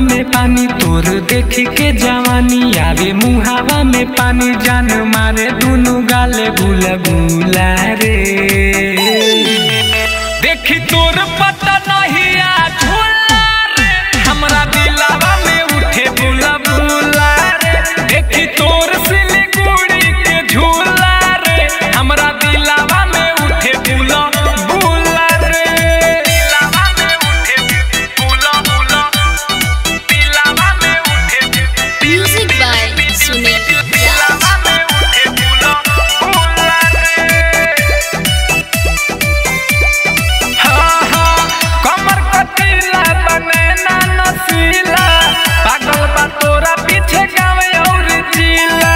में पानी तोर देख के जवानी आवे मुहावा में पानी जान मारे दुनु गाले गुला गुला रे देखी तोर पता नहीं आ झूला रे हमरा दिलावा में उठे बुला बुला रे देखी तोर सिलीगुड़ी के झूला रे हमरा दिलावा में उठे बुला बुला रे दिलावा में उठे बुला बुला दिलावा में उठे Music by Sunil Raj. दिलावा में उठे बुला बुला रे हाँ हाँ कमर कटीला बने ना नसीला पागल बा तोरा पीछे गावे और जिला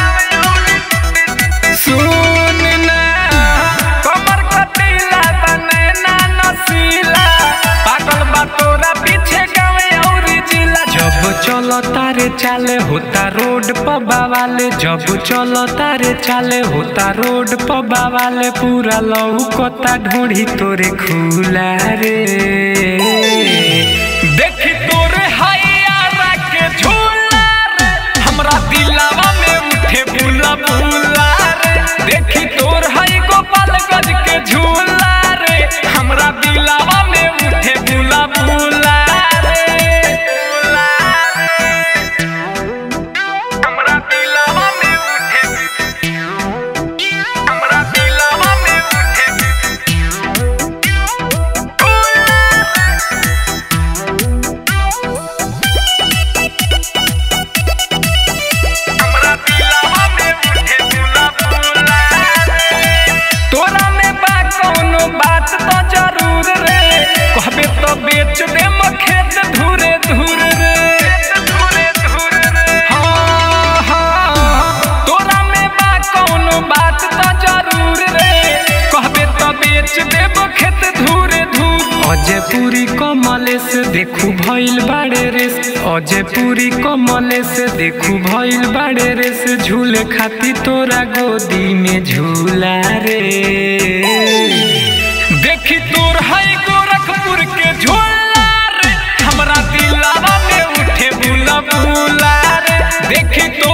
सुन ना कमर कटीला बने ना नसीला पागल बा तोरा पीछे गावे और जिला जब चलो तारे चाले होता रोड पर बावाले जब चलो तारे चाले होता रोड पर बावाले पूरा लौकता ढूंढी तोरे खुला रे देखी तोरे हैया के झूला रे हमरा दिलावा में उठे बुला बुला रे देखी तोर है गोपालगंज के झूला रे हमरा दिलावा में उठे बुला बुला रे हमरा दिलावा में उठे हमरा दिलावा में उठे हमरा दिलावा में उठे बुला बुला रे तोरा में बा कोनो बात तो जरूर रे कहबे तो बेच दे खेत धुरे धुर रे धुरे धुर रे हाँ हाँ तोरा में बा कोनो बात तो जरूर रे कहबे तो बेच देब खेत धुरे धुर अजय पूरी कमले से देखू भइल बाड़े रेस अजय पूरी कमले से देखू भइल बाड़े रेस झूले खाती तोरा गोदी में झूला रे देखी तोर है गोरखपुर के झूला रे हमरा दिलावा में उठे बुला बुला रे देखी तो